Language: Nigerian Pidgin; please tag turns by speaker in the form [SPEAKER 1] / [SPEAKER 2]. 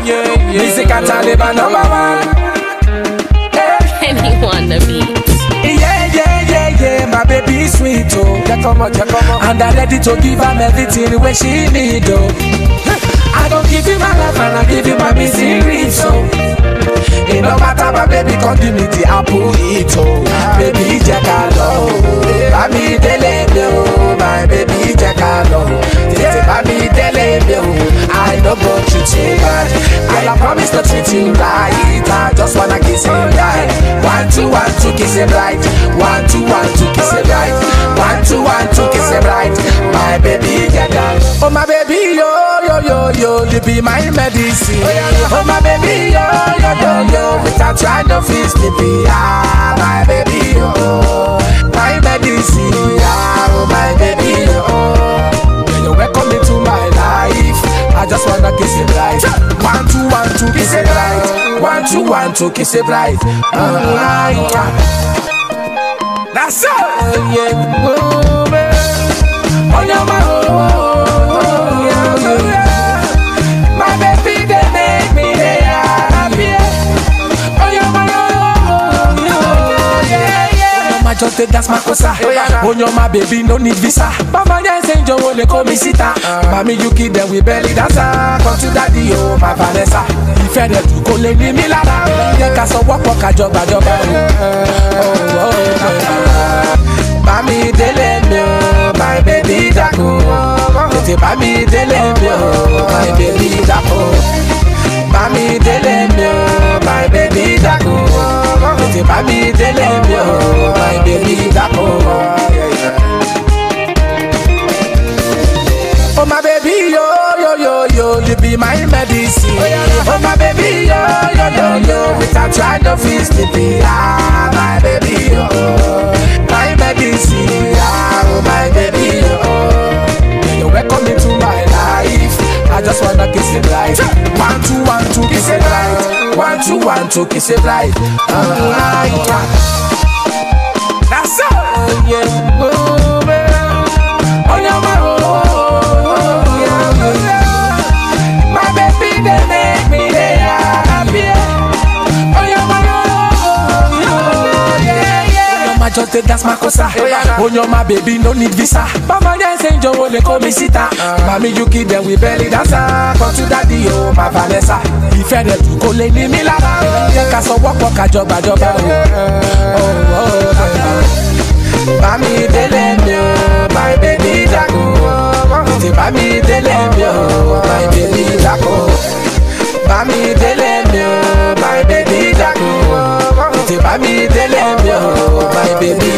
[SPEAKER 1] yeah, yeah. Music and Taliban number one.
[SPEAKER 2] Anyone the beat.
[SPEAKER 1] Yeah, yeah, yeah, yeah, my baby sweet, oh. Yeah, come on, yeah, come on. And I'm ready to give her everything where she need, oh. I don't give you my life and I give you my misery, so. It no matter, my baby, come give me the apple, eat, oh. Baby, check out, oh. Bami dele mi, oh. My baby, check out, oh. Tete bami dele mi, oh. I don't go treat you bad. Girl, I promise to treat you right. I just wanna kiss you right. One, two, one, two, kiss it right. One, two, one, two, kiss it right. One, two, one, two, kiss it right. My baby, get down. Oh, my baby, yo, yo, yo, yo, you be my medicine. Oh, my baby, yo, yo, yo, yo, without you, I don't feel sleepy. Ah, my baby, yo, my medicine. Ah, oh, my baby, yo. When you welcome into my life, I just wanna kiss it right. One, two, one, two, kiss it right. One, two, one, two, kiss it right. Ah, yeah. That's all. Yeah. Oh, man. On your mind, oh, oh, oh, yeah, oh, yeah. My baby, they make me they happy. On your mind, oh, oh, oh, yeah, yeah. Mama just take that's my cosa. On your my baby no need visa. Mama just say Joe le call me sita. Mami you kid them with belly dancer. Come to daddy oh my Vanessa. Ìfẹ́ rẹ̀ jù kó lè ní mí lára. Jẹ́ ká sọ wọ́pọ̀ kájọ gbàjọba o. Bámi délé mi o, my baby dako. Tètè bámi délé mi o, my baby dako. Bámi délé mi o, my baby dako. Tètè bámi délé mi o, my baby dako. Oh my baby yo yo yo yo, you be my medicine. Oh my baby yo yo yo yo, without you I don't feel sleepy. Ah my baby yo, my medicine. Ah oh my baby yo, when you welcome into my life, I just wanna kiss it right. One two one two kiss it right. One two one two kiss it right. Ah yeah. That's all. Yeah. Oh, man. Oh, yeah, my, oh, oh, oh, yeah, oh, yeah. My baby, they make me they happy. Oh, yeah, my, oh, oh, yeah, yeah. Mama just take that's my cosa. Oh, yeah, my baby, no need visa. Mama just say Joe le call me sita. Mami, you kid them with belly dancer. Come to daddy, oh, my Vanessa. Ìfẹ́ rẹ̀ jù kó lè ní mí lára. Jẹ́ ká sọ wọ́pọ̀ kájọ gbàjọba o. Oh, oh, oh. Bami délé mi o, my baby dako. Tètè bami délé mi o, my baby dako. Bami délé mi o, my baby dako. Tètè bami délé mi o, my baby